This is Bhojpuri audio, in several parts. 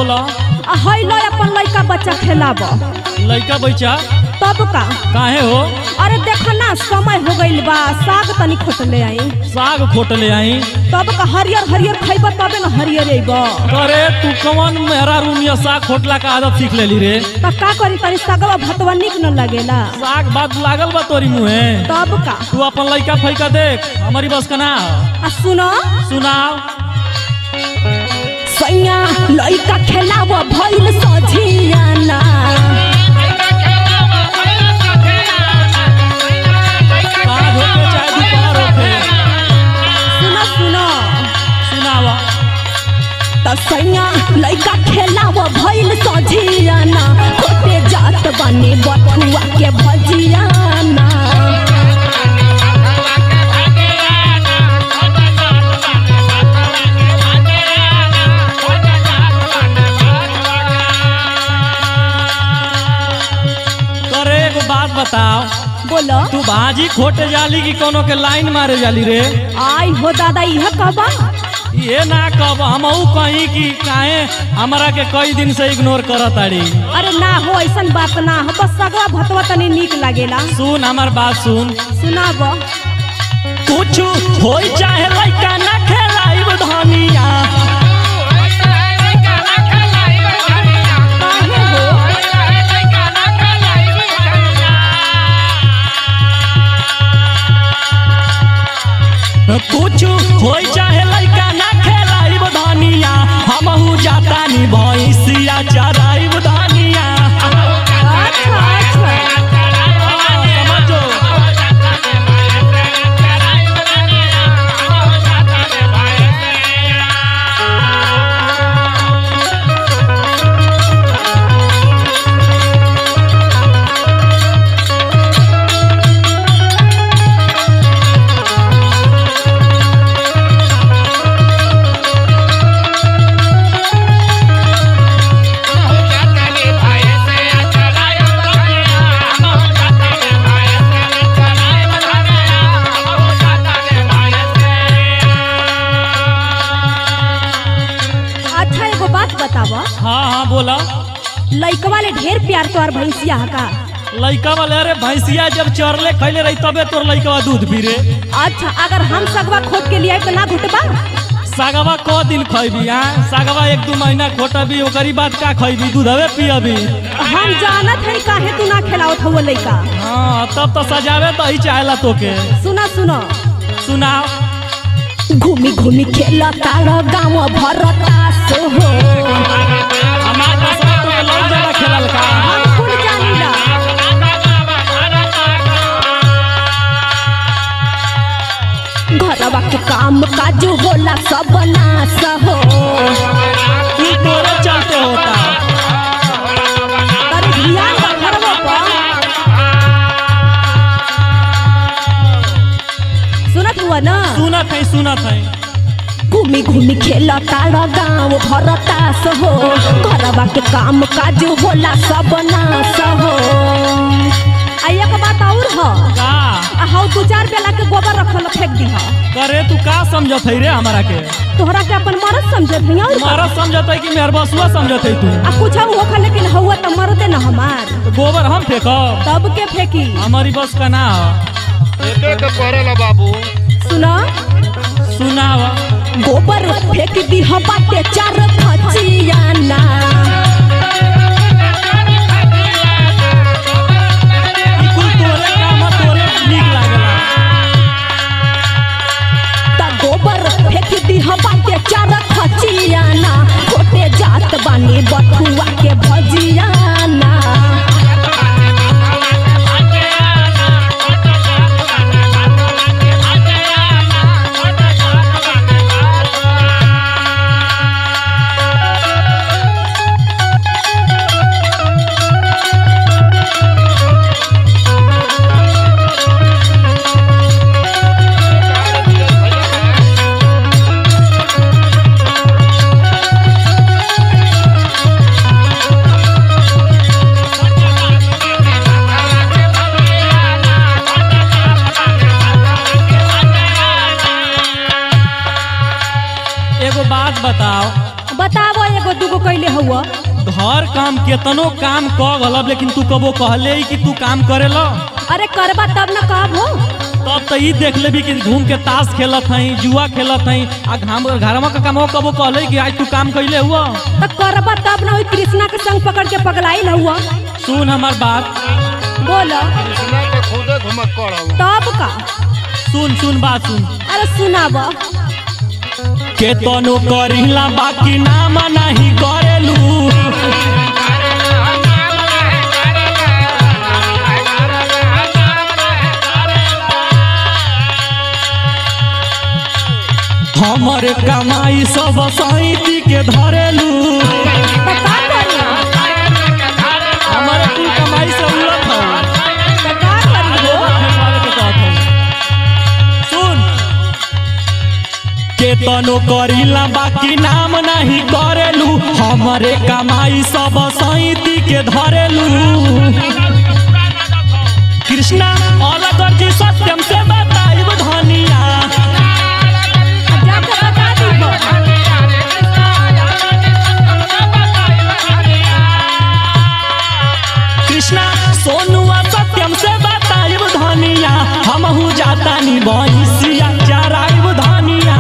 बोला आ हई लो अपन लइका बच्चा खेलाब लइका बच्चा तब का काहे हो अरे देख ना समय हो गइल बा साग तनी खोटले आई साग खोट ले आई तब का हरियर हरियर खइब तबे न हरियर अइब अरे तू कौन मेहरा रूमिया साग खोटला का आदत सीख लेली रे त का करी तनी सागवा भतवा निक न लगेला साग बात लागल बा तोरी मुहे तब का तू अपन लइका फैका देख हमारी बस का ना आ सुनो सुनाओ सैया लइका खेलाब भइल सझियाना साग होके चाहे दोपहर होके सुनो सुनो सुनावा त सैया लइका खेलाब भइल सझियाना खोटे जात बने बथुआ के भजियाना करे एगो बात बताओ बोलो तू भाजी खोटे जाली की कोनो के लाइन मारे जाली रे आई हो दादा इह कहबा ये ना कब हमहू कहीं कि काहे हमरा के कई दिन से इग्नोर करत ताड़ी अरे ना हो ऐसन बात ना हो बस सगवा भतवा तनी निक लागेला सुन हमार बात सुन सुनाब कुछ होई चाहे लइका ना खेलाइब धनिया काहे हो कुछ होई चाहे लइका ना खेलाइब धनिया हमहू जाता नी भैंसिया चराइब धनिया अच्छा अच्छा समझो अच्छा एगो बात बताब हाँ हाँ बोला लइकवा ले ढेर प्यार तोर भैंसिया हा का लइका वाले अरे भैंसिया जब चरले खैले रही तबे तोर लइकवा दूध पी रे अच्छा अगर हम सगवा खोट के लिए तो ना घुटबा सागवा क दिन खैबी हाँ सागवा एक दू महीना खोटबी ओकरी बाद का खैबी दूधवे पियबी हम जानत है काहे तू ना खिलावत हो लइका हाँ तब तो सजावे तो ही चाहेला तोके सुना सुनो सुनाओ घूमी घूमी खेला तारा गाँव भरता सो हो हमार कसम तो लौट ज्यादा खेलल का हम कुल जानीला घरवा के काम काज होला सब नाश हो तू तोरे चलते होता अरे ध्यान बा घरवा पर सुनत हुआ ना सुनत है सुनत है घूमी घूमी खेला तारा गाँव भरता हो घरवा के काम काज होला सब नाश हो आ एक बात और ह का आ हौ दू चार बेला के गोबर रखल फेंक दी करे तू का समझत है रे हमारा के तोहरा के अपन मरद समझत है और का? तुम्हारा समझत है कि मेहर बसुआ समझत है तू आ कुछ होखा लेकिन हौआ तो मरदे न हमार तो गोबर हम फेंकब तब के फेंकी हमारी बस का ना ह। एके के पड़ेला बाबू सुना सुनावा गोबर फेंक दी हम बाटे चार फचियाना ई कुल तोरे काम ह, तोरे नीक लागेला त गोबर फेंक दी हम बाटे चार फचियाना खोटे जात बानी बथुआ के भजियाना हर काम केतनो काम क गलब लेकिन तू कबो कहले ही कि तू काम करेला अरे करबा तब न कहब हो तब तो ई देख लेबी कि घूम के ताश खेलत हई जुआ खेलत हई आ घाम घरवा का काम कबो कहले कि आज तू काम कैले हुआ तो करबा तब न वही कृष्णा के संग पकड़ के पगलाइल हुआ सुन हमार बात बोलो कृष्णा के खुदे घुमक करौ तब का सुन सुन बात सुन अरे सुनाब केतनो करिला बाकी नाम नहीं करेलू हमर कमाई सब सैती के धरेलू तो का करी हमर कुल कमाई से उड़त हौ तो का करी हो सुन केतनो करिला बाकी नाम नहीं करेलू हमरे कमाई सब सैती के धरेलू कृष्णा अलग जी सत्यम से बताइब धनिया जाके बता दी हो कृष्णा सोनुआ सत्यम से बताइब धनिया हमहू जाता नी भैंसिया चराइब धनिया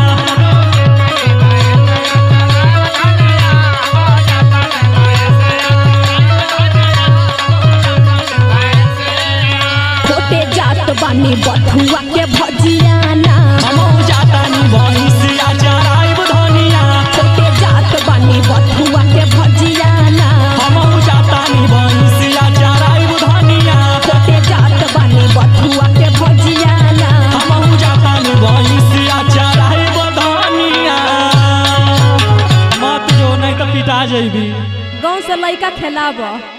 छोटे जात बानी बथुआ के भजियाना हमहू जाता नी भैंसिया चराइब धनिया छोटे जात बानी बथुआ के भजियाना हमहू जाता नी भैंसिया चराइब धनिया छोटे जात बानी बथुआ के भजियाना हमहू जाता नी भैंसिया चराइब धनिया मत जो नहीं तो पिटा जइबी गाँव से लड़का खेलाब